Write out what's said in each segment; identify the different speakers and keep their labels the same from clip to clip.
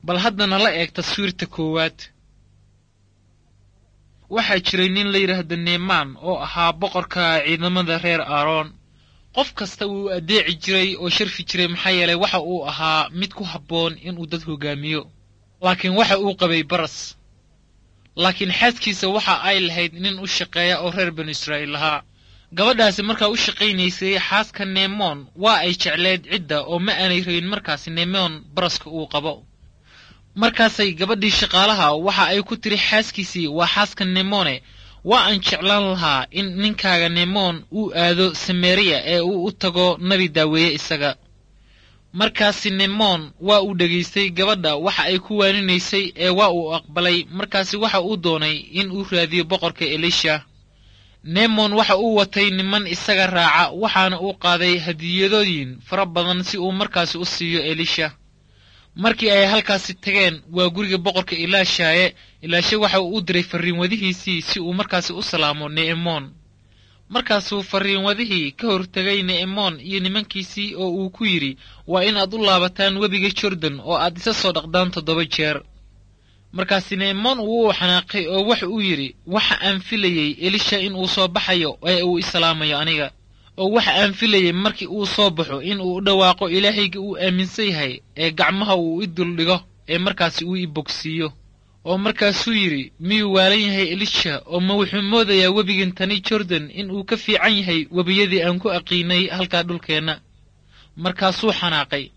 Speaker 1: bal haddana la eeg taswiirta koowaad waxaa jiray nin la yidhaahdo neemaan oo ahaa boqorka ciidamada reer aaroon qof kasta wuu addeeci jiray oo sharfi jiray maxaa yeelay waxa uu ahaa mid ku habboon inuu dad hogaamiyo laakiin waxa uu qabay baras laakiin xaaskiisa waxa ay lahayd nin u shaqeeya oo reer banu israa'iil lahaa gabadhaasi markaa u shaqaynaysay xaaska neemoon waa ay jecleed cidda oo ma aanay rabin markaasi neemoon baraska uu qabo markaasay gabadhii shaqaalaha waxa ay ku tiri xaaskiisii waa xaaska neemone waa aan jeclaan lahaa in ninkaaga neemoon uu aado samariya ee uu u tago nabi daaweeye isaga markaasi neemoon waa uu dhegaystay gabadha waxa ay ku waaninaysay ee waa uu aqbalay markaasi waxa uu doonay in uu raadiyo boqorka elisha neemon waxa uu watay niman isaga raaca waxaana uu qaaday hadiyadooyin fara badan si uu markaasi u siiyo elisha markii ay halkaasi tageen waa guriga boqorka ilaashaaye ilaashe waxa uu u diray farriinwadihiisii si uu markaasi u salaamo ne'emoon markaasuu farriinwadihii ka hortegay ne'emoon iyo nimankiisii oo uu ku yidhi waa inaad u laabataan webiga jordan oo aad isa soo dhaqdaan toddoba jeer markaasi ne'emoon wuu u xanaaqay oo waxa uu yidhi waxa aan filayey elisha in uu soo baxayo ee uu islaamayo aniga oo waxa aan filayey markii uu soo baxo in uu u dhawaaqo ilaahayga uu aaminsan yahay ee gacmaha uu i duldhigo ee markaasi uu i bogsiiyo oo markaasuu yidhi miyuu waalan yahay elisha oo ma wuxuu moodayaa webigan tani jordan in uu ka fiican yahay webiyadii aan ku aqiinay halkaa dhulkeenna markaasuu xanaaqay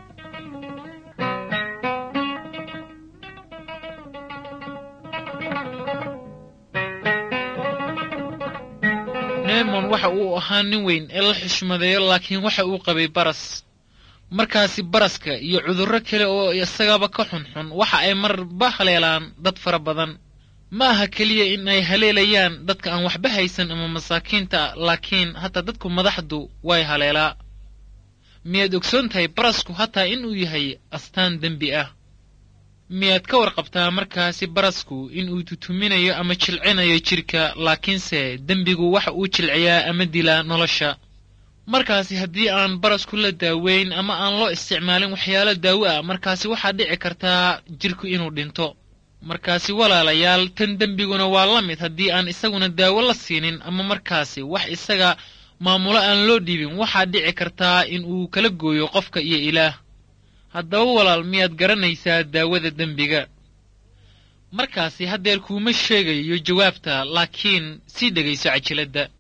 Speaker 1: neemon waxa uu ahaa nin weyn ee la xushmadeeyo laakiin waxa uu qabay baras markaasi baraska iyo cudurro kale oo isagaba ka xunxun waxa ay marba haleelaan dad fara badan ma aha keliya in ay haleelayaan dadka aan waxba haysan ama masaakiinta laakiin hataa dadku madaxdu way haleelaa miyaad ogsoon tahay barasku hataa inuu yahay astaan dembi ah miyaad ka warqabtaa markaasi barasku inuu tutuminayo ama jilcinayo jidhka laakiinse dembigu waxa uu jilciyaa ama dilaa nolosha markaasi haddii aan barasku la daaweyn ama aan loo isticmaalin waxyaalo daawo ah markaasi waxaa dhici kartaa jidhku inuu dhinto markaasi walaalayaal tan dembiguna waa la mid haddii aan isaguna daawo la siinin ama markaasi wax isaga maamulo aan loo dhiibin waxaa dhici kartaa in uu kala gooyo qofka iyo ilaah haddaba walaal miyaad garanaysaa daawada dembiga markaasi haddeer kuuma sheegayo jawaabta laakiin sii dhegayso cajiladda